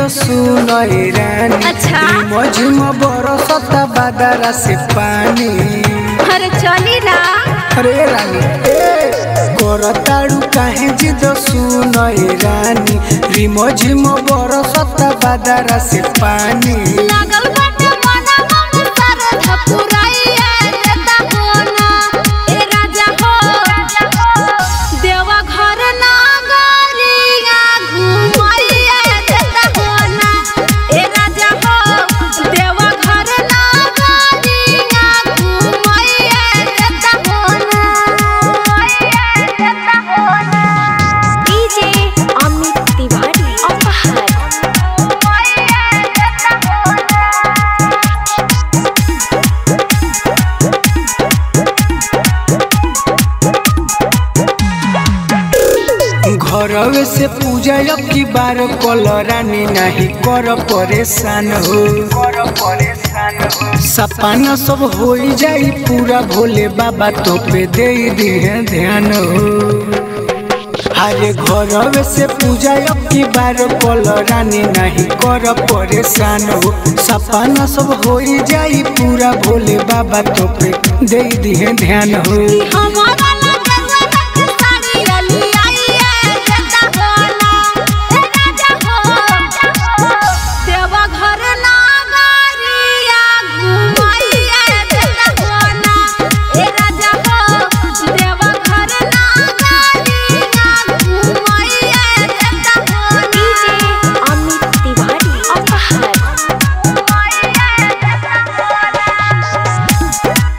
सुनय रानी अच्छा। मझुम बरसत बादरा से पानी अरे चली ना अरे रानी ए करताड़ू काहे जिद सुनय रानी रिमझिम बरसत बादरा से पानी लागल बाटे मना मन सारे धपुराइए देता कोना ए राजा हो देवा घर नागरिया घुमाइए देता कोना ए राजा हो देवा घर नागरिया घुमाइए देता कोना देता कोना डीजे अमित तिवारी अपहार घरवे से पूजा अब की बार कल रानी नहीं कर परेशान हो सपना सब हो जाई पूरा भोले बाबा तो पे दे दिहे ध्यान हो अरे घरवे से पूजा अब की बार कल रानी नहीं कर परेशान हो सपना सब हो जाई पूरा भोले बाबा तो पे दे दिहे ध्यान हो हमारा लगवा रख साड़ी अली आई है जता होना ए राजा हो देवा घर नागरिया घुमाइए जता होना ए राजा हो देवा घर नागरिया घुमाइए जता होना डीजे अमित तिवारी अपहार घुमाइए जता होना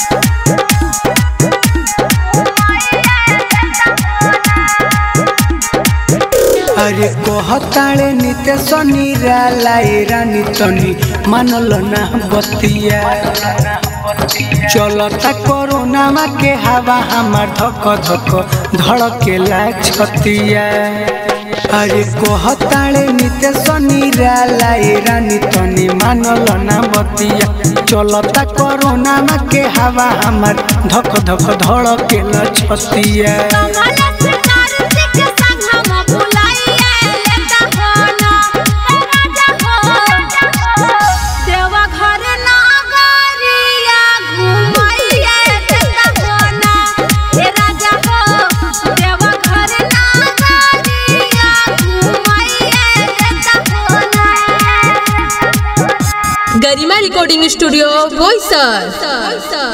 अरे कहताळे निते सनी रालाई रानी तनी मानल ना बतिया चलता कोरोना मा के हवा हमार धक धक धड़केला छतिया अरे कहताळे निते सनी रालाई रानी तनी मानल ना बतिया चलता कोरोना मा के हवा हमार धक धक धड़केला छतिया कमला से नारसी के संग हम बुलाइए लेता होना ए राजा हो देवा घर नागरिया घुमाइए देता होना ए राजा हो देवा घर नागरिया घुमाइए देता होना गरिमा रिकॉर्डिंग स्टूडियो बोईसर